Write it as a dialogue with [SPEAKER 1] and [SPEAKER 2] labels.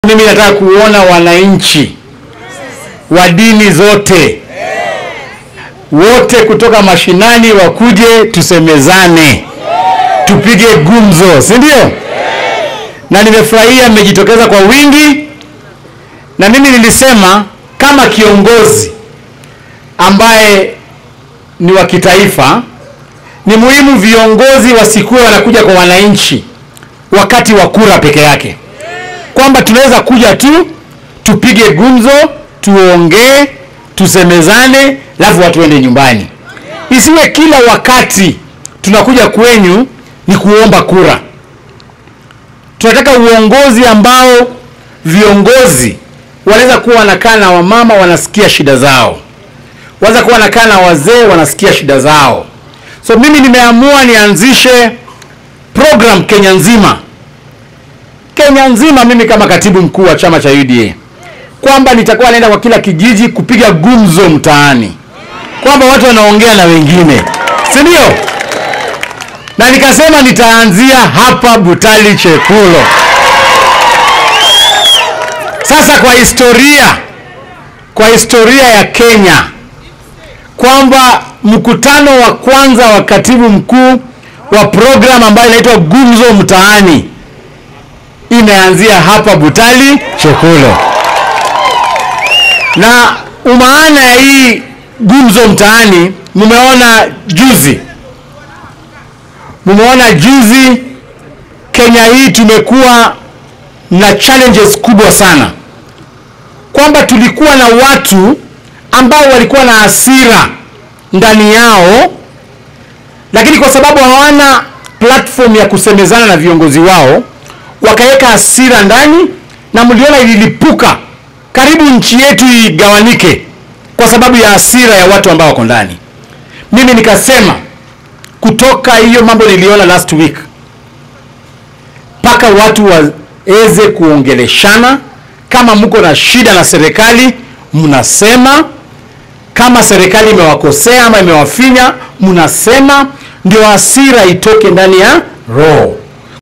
[SPEAKER 1] Mimi nataka kuona wananchi wa dini zote wote kutoka mashinani wakuje tusemezane, tupige gumzo, si ndio? Na nimefurahia mmejitokeza kwa wingi, na mimi nilisema kama kiongozi ambaye ni wa kitaifa, ni muhimu viongozi wasikuwe wanakuja kwa wananchi wakati wa kura peke yake kwamba tunaweza kuja tu tupige gumzo, tuongee, tusemezane, alafu watu waende nyumbani. Isiwe kila wakati tunakuja kwenyu ni kuomba kura. Tunataka uongozi ambao viongozi wanaweza kuwa wanakaa na wamama wanasikia shida zao, wanaweza kuwa wanakaa na wazee wanasikia shida zao. So mimi nimeamua nianzishe program Kenya nzima Kenya nzima, mimi kama katibu mkuu wa chama cha UDA, kwamba nitakuwa naenda kwa kila kijiji kupiga gumzo mtaani, kwamba watu wanaongea na wengine, si ndio? Na nikasema nitaanzia hapa Butali Chekulo. Sasa kwa historia, kwa historia ya Kenya, kwamba mkutano wa kwanza wa katibu mkuu wa program ambayo inaitwa gumzo mtaani imeanzia hapa Butali Chekulo, na umaana ya hii gumzo mtaani, mumeona juzi, mumeona juzi Kenya hii tumekuwa na challenges kubwa sana, kwamba tulikuwa na watu ambao walikuwa na hasira ndani yao, lakini kwa sababu hawana platform ya kusemezana na viongozi wao wakaweka hasira ndani, na mliona ililipuka, karibu nchi yetu igawanike kwa sababu ya hasira ya watu ambao wako ndani. Mimi nikasema kutoka hiyo mambo niliona last week, mpaka watu waweze kuongeleshana. Kama mko na shida na serikali, mnasema. Kama serikali imewakosea ama imewafinya, mnasema, ndio hasira itoke ndani ya roho